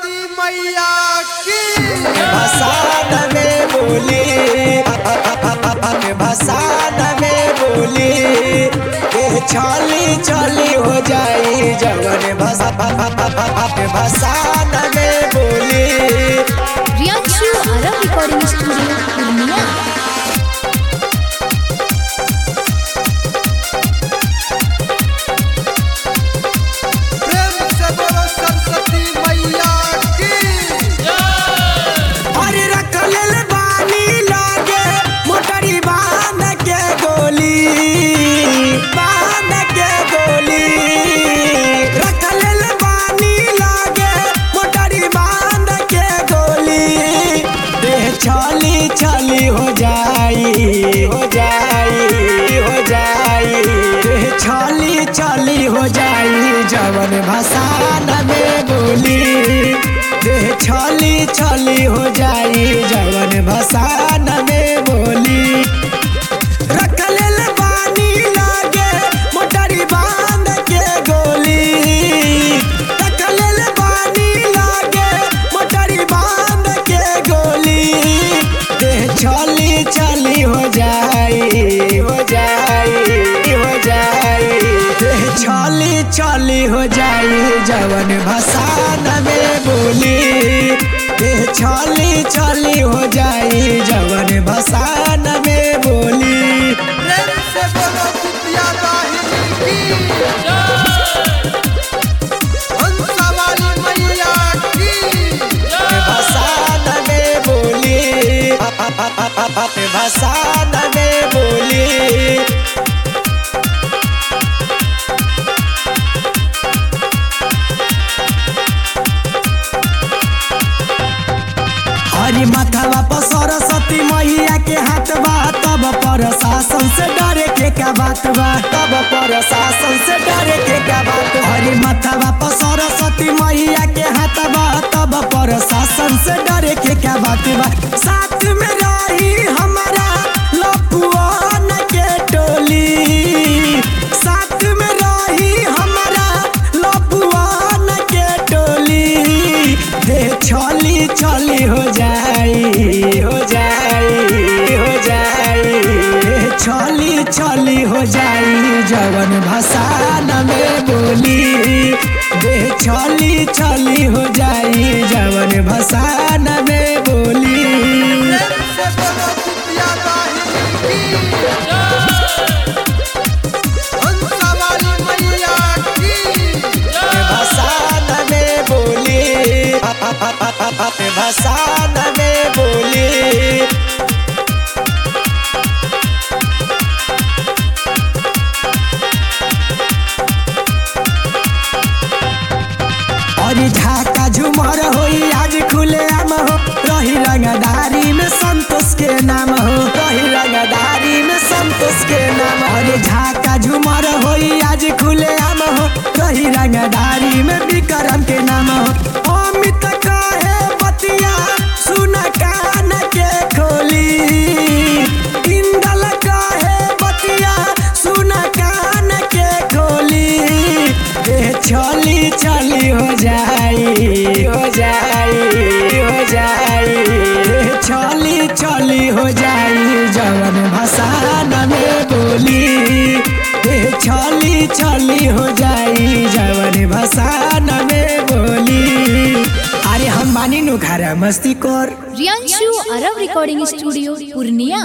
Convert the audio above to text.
सरस्वती मैया की भसान में बोली भसान में बोली के छली छली हो जाई जवन भसा भसान में बोली रियांशु आरव रिकॉर्डिंग स्टूडियो पूर्णिया प्रेम से बोलो सरस्वती मैया की अरे रख लेल बानी लागे मोटरी बांध के गोली बांध के गोली रख लेल बानी लागे मोटरी बांध के गोली देह छली छली हो जाई हो जाई हो जाई देह छली छली हो जाई जवन भसान में बोली देह छली छली हो जाई जवन भसान में बोली रख लेल बानी लागे मोटरी बांध के गोली रख लेल बानी लागे मोटरी बांध के गोली देह छली छली हो जाई हो जाई हो जाई देह छली छली हो जाई जवन भसान में बोली देह छली छली हो जाई जवन भसान में बोली प्रेम से बोलो कुतिया दाहिनी की हंसा वाली मैया की भसान में बोली भसान में बोली हरी माथावा पर सरस्वती मैया के हाथ बा तब पर शासन से डरे के का बात बा तब पर शासन से डरे के का बात बा। हरी माथावा पर सरस्वती मैया के हाथ बा तब पर शासन से डरे के का बात बा साथ में रही हमारा लपुआन के टोली साथ में रही हमारा लपुआन के टोली देह छली छली हो जाई हो जाई हो जाई देह छली छली हो जाई जवन भसान में बोली देह छली छली हो जाई जवन भसान में बोली प्रेम से बोलो कुतिया दाहिनी की हंसा वाली मैया की भसान में बोली भसान में बोली अरे झाका झुमर होई आज खुले आम हो रही रंगदारी में संतोष के नाम हो रही रंगदारी में संतोष के नाम हो। अरे झाका झुमर होई आज खुले आम हो रही रंगदारी में विक्रम के नाम हो अमित कहे बतिया सुन कान के खोली इंदल कहे बतिया सुन कान के खोली देह छली छली हो जाई हो जाई हो जाई देह छली छली हो जाई जवन भसान में बोली देह छली छली हो जाई जवन भसान में बोली अरे हम मानी नु घर मस्ती कर रियांशु आरव रिकॉर्डिंग स्टूडियो पूर्णिया